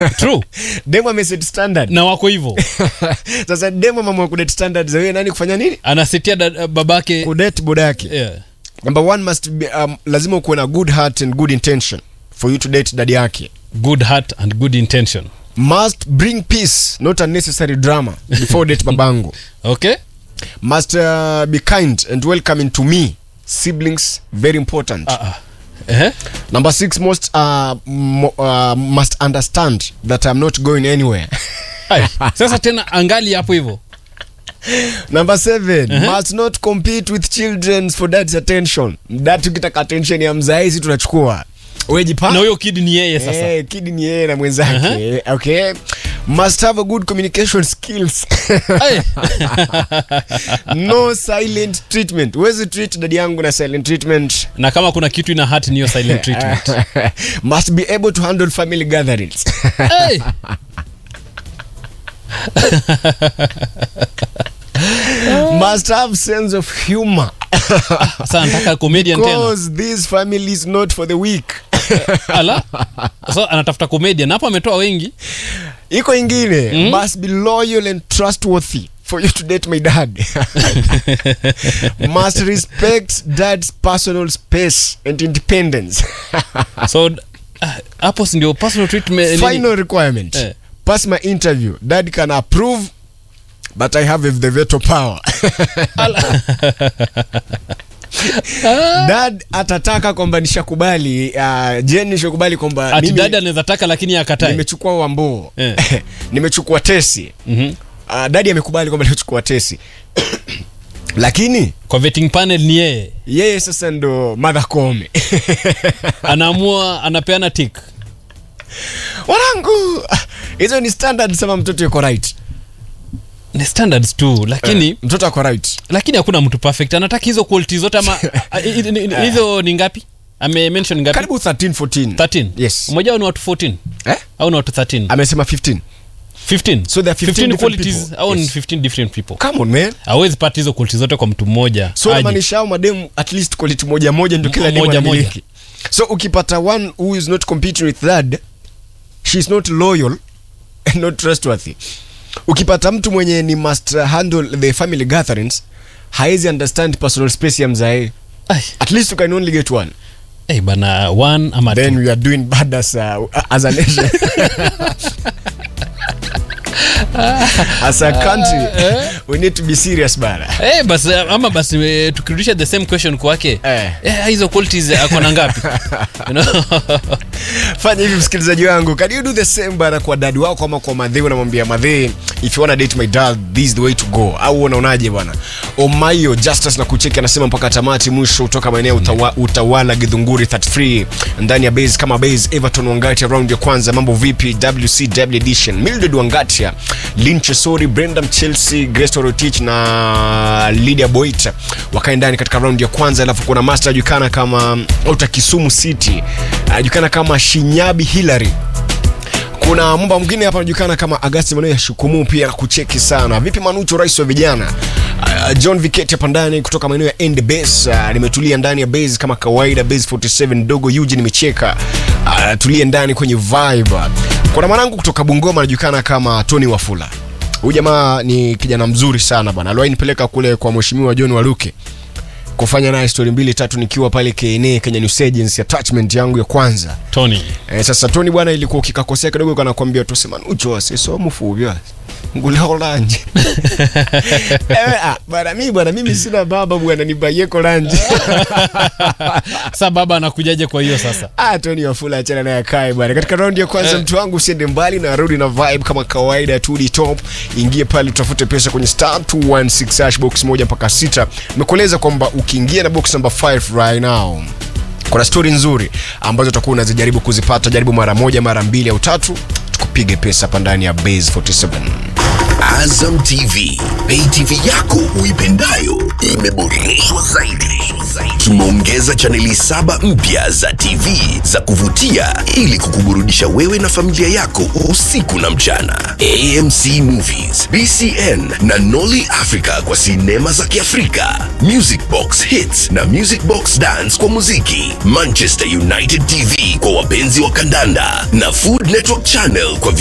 true demo ameset standard na wako hivyo sasa demo mama kudate standard za wewe nani kufanya nini anasetia da- babake kudate boda yake yeah. number one must be, um, lazima ukuwe na good heart and good intention for you to date dadi yake good heart and good intention must bring peace not unnecessary drama before date babangu okay must uh, be kind and welcoming to me siblings very important ah, ah. Eh? number six most uh, mo, uh, must understand that i'm not going anywhere Ai, sasa tena angali hapo hivyo number seven must not compete with children for dad's attention dad tukitaka attention ya mzaezi tunachukua wejipa na huyo kid ni yeye sasa Eh, kidi ni yeye na mwenzake okay must have a good communication skills Ai. no silent treatment huwezi treat dadi yangu na silent treatment na kama kuna kitu ina hat niyo silent treatment must be able to handle family gatherings hey. must have sense of humor sasa nataka comedian tena because this family is not for the weak ala sasa anatafuta comedian hapo ametoa wengi iko ingine must be loyal and trustworthy for you to date my dad must respect dad's personal space and independence so ah, hapo si ndio personal treatment nini? final requirement Eh. pass my interview dad can approve but i have the veto power dad atataka kwamba nishakubali uh, jen nishakubali kwamba ati mimi dada anaweza taka lakini akatae nimechukua wamboo Eh. nimechukua tesi Mhm. uh, dadi amekubali kwamba nimechukua tesi lakini kwa vetting panel ni yeye yeye sasa ndo madha kome anaamua anapeana tik wanangu hizo ni standard sama mtoto yuko right ni standards tu lakini Eh, mtoto ako right lakini hakuna mtu perfect anataka hizo quality zote ama a- i- i- i- hizo ni ngapi ame mention ngapi karibu 13 14 13 Yes. mmoja wao ni watu 14 eh? au ni watu 13 amesema 15 15 So there are 15 different qualities people. au ni Yes. 15 different people come on man hawezi pata hizo quality zote kwa mtu mmoja so Aje. namaanisha hao mademu at least quality moja moja ndio kila M- demu moja anamiliki so ukipata one who is not competing with that she is not loyal and not trustworthy ukipata mtu mwenye ni must handle the family gatherings haezi understand personal space ya mzae Ai, at least you can only get one eh, bana one ama then two. we are doing bad as a, as a nation as a country we need to be serious bana Eh, basi ama basi eh, tukirudisha the same question kwake Eh. eh, hizo qualities ako na ngapi you know? fanya hivi msikilizaji wangu can you do the same bana kwa dadi wako ama kwa madhee unamwambia madhee if you wanna date my dad this is the way to go au unaonaje bwana omayo justice na kucheki anasema mpaka tamati mwisho kutoka maeneo utawa, utawala gidhunguri 33 ndani ya base kama base everton wangatia round ya kwanza mambo vipi wcw edition mildred wangatia linchesori brenda chelsea grace rotich na lydia boit wakae ndani katika round ya kwanza alafu kuna master ajulikana kama ota kisumu city anajulikana kama shinyabi hillary kuna mba mwingine hapa anajulikana kama agasti maneo ya shukumu pia na kucheki sana vipi manucho rais wa vijana uh, john viketi hapa ndani kutoka maeneo ya end base uh, nimetulia ndani ya base kama kawaida base 47 dogo yuji nimecheka uh, tulie ndani kwenye vibe kuna mwanangu kutoka bungoma anajulikana kama tony wafula huyu jamaa ni kijana mzuri sana bana aliwahi nipeleka kule kwa mheshimiwa john waluke kufanya naye stori mbili tatu nikiwa pale kna kenya news agency attachment yangu ya kwanza tony Eh, sasa Tony bwana, ilikuwa ukikakosea kidogo kanakwambia tusema nucho asiso mufuvya ngulaolanje eh, ah, bwana mimi bwana mimi sina baba bwana nibaie kolanje sa baba anakujaje kwa hiyo sasa ah, Tony Wafula achana naye akae bwana. Katika raundi ya kwanza Eh. mtu wangu usiende mbali na rudi na vibe kama kawaida tu di top. Ingie pale utafute pesa kwenye star 216 hash box moja mpaka sita. Nimekueleza kwamba ukiingia na box number 5 right now kuna stori nzuri ambazo utakuwa unazijaribu kuzipata jaribu mara moja mara mbili au tatu tukupige pesa hapa ndani ya base 47 Azam TV, pay TV yako uipendayo imeboreshwa zaidi. Tumeongeza chaneli saba mpya za TV za kuvutia ili kukuburudisha wewe na familia yako usiku na mchana. AMC Movies, BCN na Nolly Africa kwa sinema za Kiafrika, Music Box Hits na Music Box Dance kwa muziki, Manchester United TV kwa wapenzi wa kandanda na Food Network Channel kwa